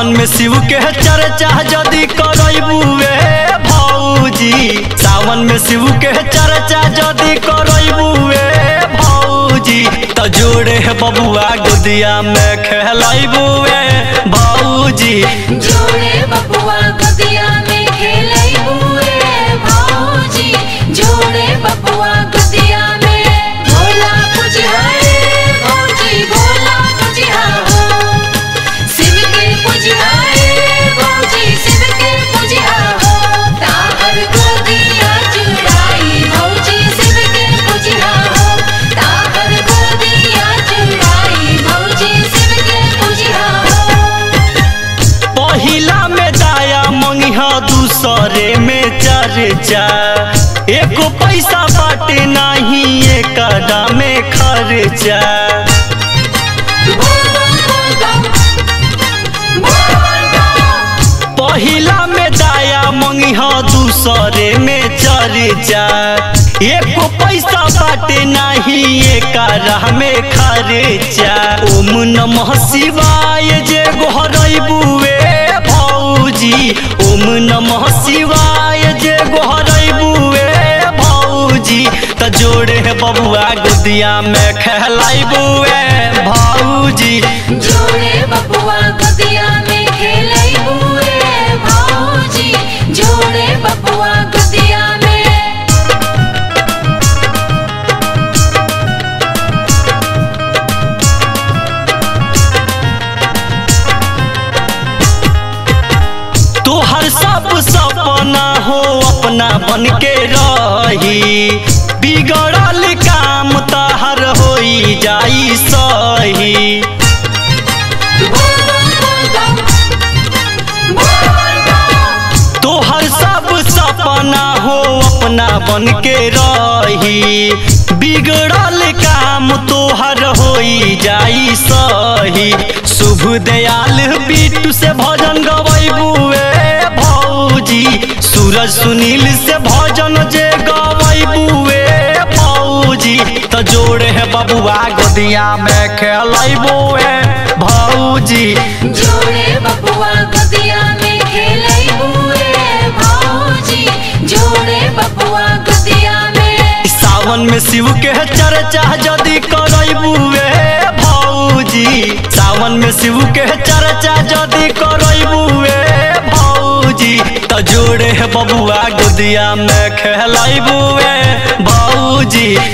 सावन में शिव के चर्चा जदि करबुए भौजी सावन में शिव के चर्चा जदि करबुए भौजी त जोड़े है बबुआ गोदिया में खेलबुए भौजी जोड़े बबुआ गोदिया में खेलै हुए भौजी जोड़े बबुआ गोदिया में भोला पुजहारे भौजी भोला पुजहा हो शिव के पुजहारे भौजी शिव के पुजहा हो ताहर गोदिया चुराई भौजी शिव के पुजहा हो ताहर गोदिया चुराई भौजी शिव के पुजहा हो पहिला में दाया मंगिहा दूसरे में चर्चा एको पैसा बाटे नहीं एकरा में खर्चा पहिला में दाया मंगिहा दूसरे में चर्चा एको पैसा बाटे नहीं एकरा में खर्चा ओम नमः शिवाय जे गोहरबुए भौजी ओम नमः शिवाय जे गोहरबुए भौजी त जोड़े है बबुआ गोदिया में खेलाइबुए भौजी जोड़े बबुआ गोदिया में खेलै हुए भौजी जोड़े बबुआ गोदिया में तोहर सब सपना हो अपना बन के रही बिगड़ल काम तहर होई जाई सही तोहर सब सपना हो अपना बन के रही बिगड़ल काम तोहर होई जाई सही शुभ दयाल बिट्टू से भजन गवैबुए भौजी सूरज सुनील से भजन जे गवैबुए भौजी त जोड़े है बबुआ गोदिया में खेलैबुए भौजी जोड़े बबुआ गोदिया में खेलै हुए भौजी जोड़े बबुआ गोदिया में सावन में शिव के चर्चा जदि करबुए भौजी सावन में शिव के चर्चा जदि करबुए भौजी त जोड़े है बबुआ गोदिया में खेलबुए भौजी